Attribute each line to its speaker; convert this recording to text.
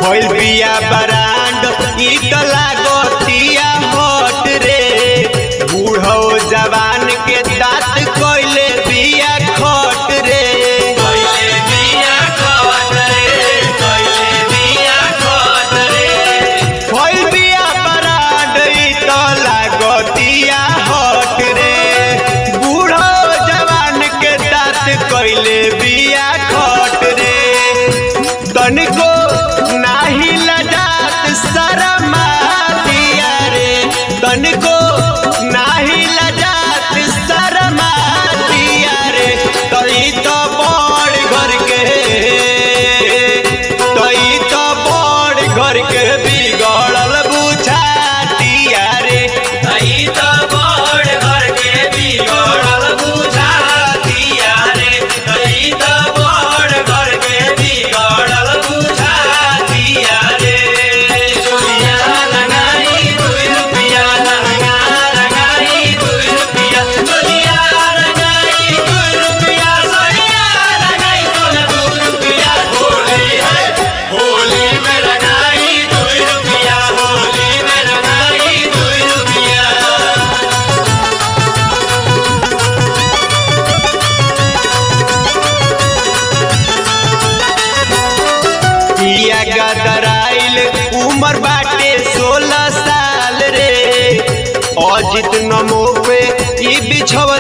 Speaker 1: भइल बिया बरांड ई त लागतिया हट रे बूढ़ो जवान के दांत कोइले बिया खट रे
Speaker 2: कोइले बिया खट रे कोइले बिया खट रे
Speaker 1: भइल बिया बरांड ई त लागतिया हट रे बूढ़ो जवान के दांत कोइले बिया खट रे तनिको नाही लजात शरमा दिया रे तनिको नाही लजात शरमा दिया रे तई तो बड़ घर के तई तो बड़ घर के बिगड़ल बुझातिया रे
Speaker 2: आई त बड़ घर के बिगड़ल बुझा दिया रे आई त बड़ घर के बिगड़ल बुझा दिया रे चोलिया लगाई दुई रुपिया लहंगा लगाई दुई रुपिया चोलिया लगाई दुई रुपिया सड़िया लगाई तोला दू रुपिया होली है होली में लगाई दुई रुपिया होली में लगाई दुई रुपिया
Speaker 1: पिया गदराइल उमर बाटे सोलह साल रे अजित नमो पे ई बिछवा